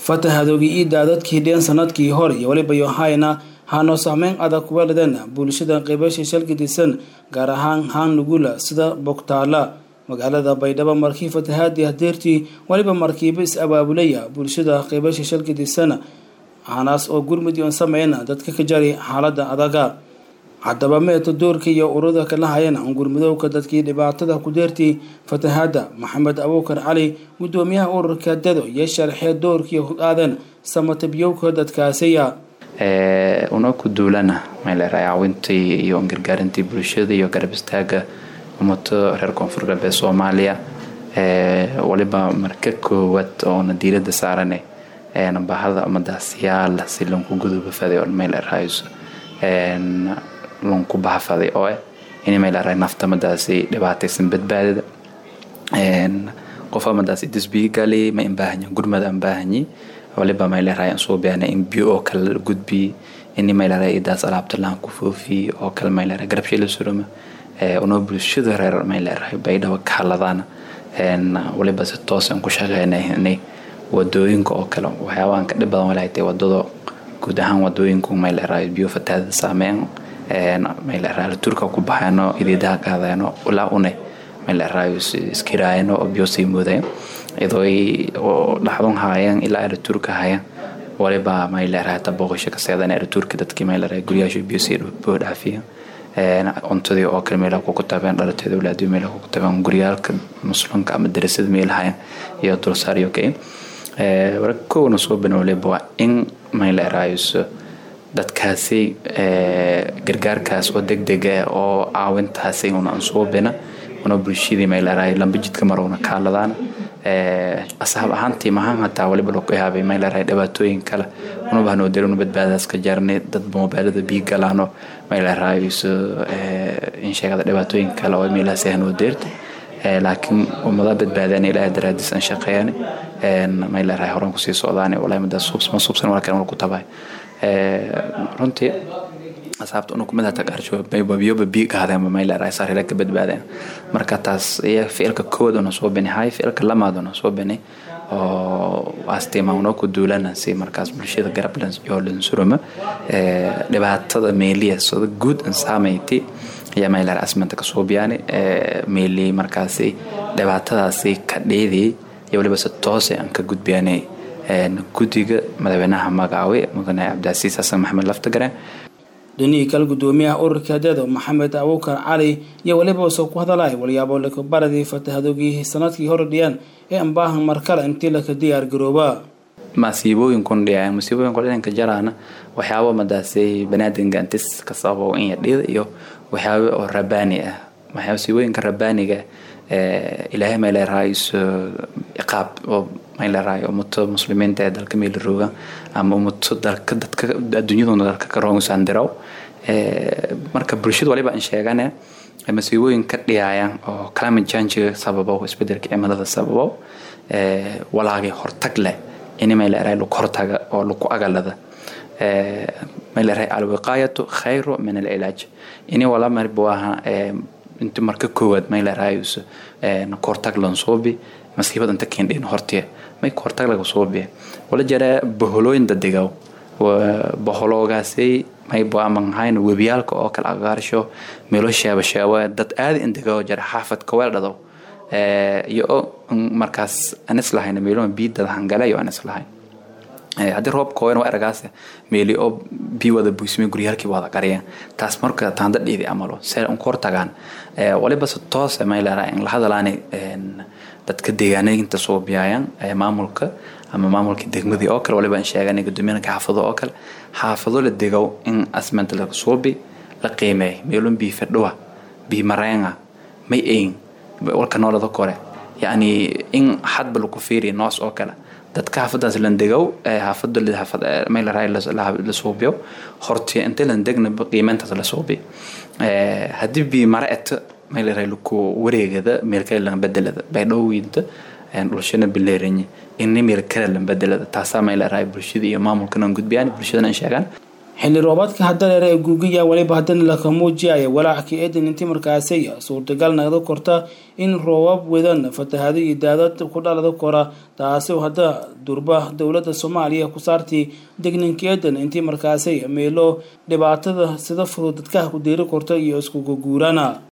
fatahadoogii ii daadadkii dheen sanadkii hor iyo weliba yohayna haanoo saameyn adag kuga lideen bulshada qeybasha shalgidisan gaar ahaan haan nugula sida bogtaala magaalada baydhabo markii fatahaadii hadeertii weliba markiiba is abaabulaya bulshada qeybasha shalgidisan hanaas oo gurmudi on sameyna dadka ka jari xaalada adaga haddaba meeto doorka iyo ururada kala hayan angurmudowka dadkii dhibaatada ku deertay fatahaada maxamed abuukar cali gudoomiyaha ururka dado iyo sharxee doorkii hogaaden samatabyowka dadkaasiya una ku duulana meelera caawintii iyo gargaarintii bulshada iyo garab istaaga ummato reer koonfur galbeed soomaaliya waliba marka koowaad oona diirada saarane bahada ummadaas yaala si lonku guduba faday oo meel erhayso lonku bahafaday oo eh in meel eray nafta madaasi dhibaataysan badbaadada qof amadaasi disbiigali ma imbaahanyi gurmada ambaahanyi waliba meel eray soo beana in biyo oo kale la gudbi in meel eray idaas alaabta laan ku foofi oo kale meel eray garabshay la suruma unoo bulshada reer meel eray baydhaba ka haladaan waliba si toosan ku shaqeynay wadooyinka oo kale waxyaabahan ka dhib badan walahay tahay wadada guud ahaan wadooyinku meel eray biyo fatahaada saameyn meel eray turka ku baxayno idiidaha qaadayno ilaa une meel eray iskiraayano oo biyo sii moodayo iyadoo dhaxdun haayeen ilaa eriturka haayeen waliba meel eray hata booqasho ka seedan eriturka dadkii meel eray guryaasha biyo sii boo dhaafiya cuntadii oo kale meelaha kuku tabeen dhalateeda walaadiyo meelaha kuku tabeen guryaalka muslimka ama darasada meelahayan iyo dulsaaryo kay warka kowna soo banooleba waa in meel erayso dadkaasi gargaarkaas oo degdega oo caawintaasi una aan soo bina una bulshadii meel eray lamba jidka marowna kaaladaan asaab ahaantii mahaan hataa waliba loo yaabay meel eray dhibaatooyin kale una bahnoo darinu badbaadaas ka jarnay dad moobaalada bii galaano meel erayso in sheegada dhibaatooyin kale oo meelahaas hanoo deerta laakiin ummada badbaadaan ilaahay daraadiis aan shaqeeyaan meel eray horan kusii socdaan walahi madaas ma subsan wala kale ku tabay runtii asaabta unu kumid hata qarsho biyoba bii qaadeenba meel eray saarila ka badbaadeen marka taas iyo ficilka kowaad una soo bini hay ficilka lamaad una soo bini oo astiima unoo ku duulana si markaas bulshada garab yoo lansuruma dhibaatada meeliya sida guud an saamayti ayaa meel eray asmanta kasoo biyaani meeli markaasi dhibaatadaasi ka dheediyay iyo waliba si toose aan ka gudbiyanay guddiga madaxweynaha magaawe mudane cabdicasiis xasan maxamed laftagare dhinihii kale gudoomiyaha ururka dado maxamed abuukar cali iyo weliba soo ku hadalay walyaabo lakabaradii fatahadoogii sanadkii hore dhiyaan ee ambaahan markale intii laka diyaar garooba masiibooyinkun dhiyaan masiibooyinku dhinanka jaraana waxyaabo madaasi banaadinka intis ka sababo in yadhida iyo waxyaabo oo rabaani ah masiibooyinka rabaaniga ilaahay mayleerahayso ciqaab oo mayleerahay ummato muslimiinta ee dalka meelarooga ama ummato dalka dadka adduunyaduna dalka ka roongusan diraw marka bulshada waliba aan sheegane masiibooyin ka dhiyaayaan oo climate change sababo isbedelka cimilada sababo walaagay hortag leh in mayleerahay lagu hortaga oo lagu agalada mayleerahay alwiqaayatu khayru min alcilaaj ini wala marbuaha inti marka koowaad mayleerahayso kahortag lansoobi masiibada inta keendhin hortiya may kahortag laga soobi wala jara boholooyin dadegaw boholoogaasay may baamanghayn webiyaalka oo kale agaarsho meelo sheeba sheeba dad aada indegaw jara xaafad kaweel dhadaw iyo markaas aan islahayn meelo biidada hangale iyo aan islahayn haddii roobka hooyan waa eragaas meeli oo bii wada buysmay guryaalkii wada qariyeen taas marka taanda dhiidi amalo see un kor tagaan waliba se toos mayleera in la hadalaani dadka deegaanayinta soo biyaayaan maamulka ama maamulka degmadii oo kale waliba in sheegan gudoomiyana xaafado oo kale xaafado la degow in asmenta laga soobi la qiimeey meelun bii fadhuwa bii mareenga may eyn walka noolada kore yacni in hadba lagu fiiriya noos oo kale dadka xaafadaas landegow xaafada mayleraa la suubiyo horti inta landegna qiimeyntaas la suubi haddii bii mara eto mayleraa laku wareegada meelkale lan bedelada baydhowinta dhulshana bileerinye ini meel kale lan bedelada taasaa mayleraa bulshada iyo maamulkana gudbiyaan bulshadana sheegaan xilli roobaadka hadaleere ee guugiya weliba haddana laka muujiyaya walaac ka eedan intii markaasi suurtagal nagda korta in roobab wedan fatahado iyo daadad ku dhalada kora taasi hadda durba dowladda soomaaliya ku saartay degninka eedan intii markaasi meelo dhibaatada sida fudud dadkaha ku deeri korta iyo iskuga guurana